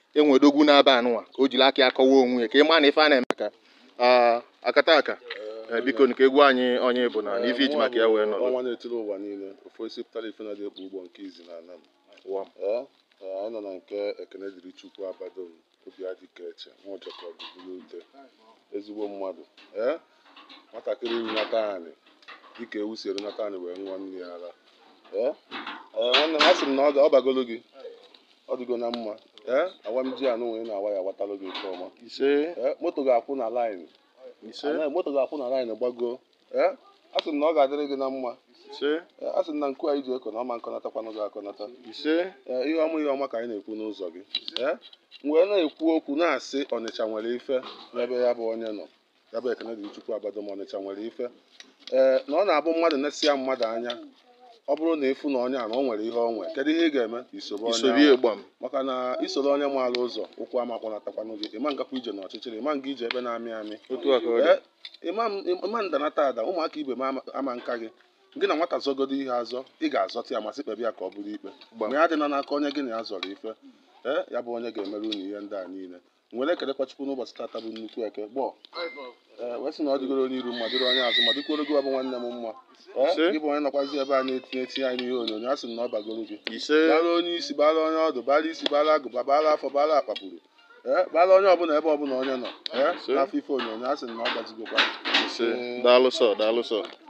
enwedogwu n'aba anụnwa ka o jiri aka ya kọwa onwe ya ka ị ma na ife a na-eme ka Ah, akata aka Eh, biko nke egwu anyị onye bụ na na ife iji maka ya wee nọrọ ọnwa na-etiri ụwa niile ofu esi pụtara ife na dị ekpu ụgbọ nke izi na ana m Ụwa m. Ee, ee, anyị nọ na nke ekene dịrị chukwu abado m obi adịka eche nwa ọjọkọ gụgụrụ ute ezigbo mmadụ ee nwatakịrị runata anyị dịka ewu si erunata anyị wee ṅụọ nne ya ara ee ee, nwanne m asị m na ọ ga- ọ bagolo gị ọ dịgo na mma ee awa m ji anụ nwere na-awa ya awatalụ gị nke ọma ise ee moto ga-akwụ na laịnị ise Anaghị- moto ga-akwụ na laịnị gbago ee asị m na ọ ga-adịrị gị na mma ise Ee, a sị m na nku anyị ji eko na ọma nkọnatakwanụ gị akọnata ise Ee, ihe ọma ihe ọma ka anyị na-ekwu n'ụzọ gị Ee, m wee na-ekwu okwu na-asị ọnịcha nwere ife n'ebe ya bụ onye nọ ya bụ ekene dị chukwu abado ma ọnịcha nwere ife ee na ọ na-abụ mmadụ na-esịa mmadụ anya ọ bụrụ na ịfụ na onye a na o nwere ihe ọ nwe kedu ihe ị ga-eme isobe onye isobi ahụ. ịgba m maka na isoro onye maara ụzọ ụkwụ ama kpọnatakwanụ gị ịma ngakwa ije n'ọchịchịrị ịma nga ije ebe na-amị amị otu aka ọ dị Ee, ịma m- ịma ndanata ada ụmụaka ibe m ama- ama nka gị gị na nwata zọgodo ihe azọ ị ga-azọta ya masị kpebe ya ka ọ bụrụ ikpe Gbam. ma ya adịna n'aka onye gị na ya zọrọ ife ee ya bụ onye ga-emere unu ihe ndị a niile nwere ekelekwa chukwu n'ụbọchị tata bụ nnukwu eke gbọọ ee wee sị na ọ dịgoro onye iru mma dịrị onye azụ ma dịkworo gị bụ nwanne m mma ee Sị. gị bụ onye nọkwazi ebe a na-etinye etinye anyị n'ihe onyonyo a sị m na ọ bagoro gị ise bara onye isi bara onye ọdụ bara isi bara agụba bara afọ bara akpakpuru ee bara onye ọbụla ebe ọbụla onye nọ ee Sị. n'afọ ife onyonyo a sị m na ọ gbazigokwa ise daalụ sọ daalụ sọ